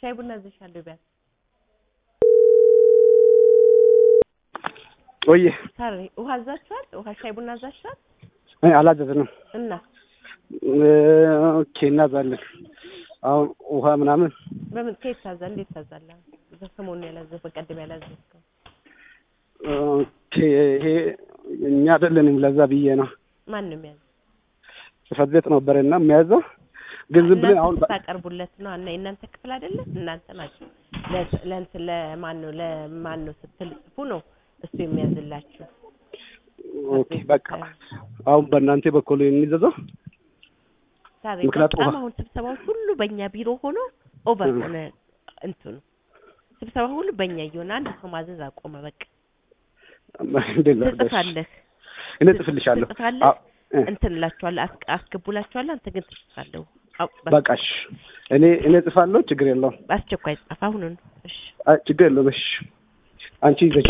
ሻይ ቡና እዝሻለሁ ቢያንስ ቆየ ሳሪ ውሃ አዛችኋል? ውሃ ሻይ ቡና አዛችኋል? አላዘዝንም። እና ኦኬ እናዛለን። አሁን ውሃ ምናምን በምን ከየት ታዛ እንዴት ታዛለህ? በሰሞኑን ያላዘዝ በቀደም ያላዘዝከው ኦኬ ይሄ እኛ አይደለንም። ለዛ ብዬ ነው ማን ነው የሚያዘው? ጽሕፈት ቤት ነበረና የሚያዘው ግን ዝም ብለን አሁን እናንተ ስታቀርቡለት ነው እና የእናንተ ክፍል አይደለም እናንተ ናችሁ ለ- ለእንትን ለማን ነው ለማን ነው ስትል ጽፉ ነው እሱ የሚያዝላችሁ ኦኬ በቃ አሁን በእናንተ በኩል የሚዘዘው ሳሪ ምክንያቱም በጣም ውሃ- አሁን ስብሰባዎች ሁሉ በእኛ ቢሮ ሆኖ ኦቨር እ። ሆነ እንትኑ ስብሰባ ሁሉ በእኛ እየሆነ አንድ ሰው ማዘዝ አቆመ በቃ እንዴት ላድርግሽ? ትጽፋለህ እኔ ጽፍልሻለሁ። ትጽፋለህ አዎ፣ እ፣ እንትን እላችኋለሁ አስ- አስገቡላችኋለሁ አንተ ግን ትጽፋለህ አው በቃ በቃሽ እኔ እኔ ጽፋለሁ። ችግር የለውም። በአስቸኳይ ጻፍ አሁኑን እሺ አይ፣ ችግር የለውም። እሺ አንቺ ይዘሽ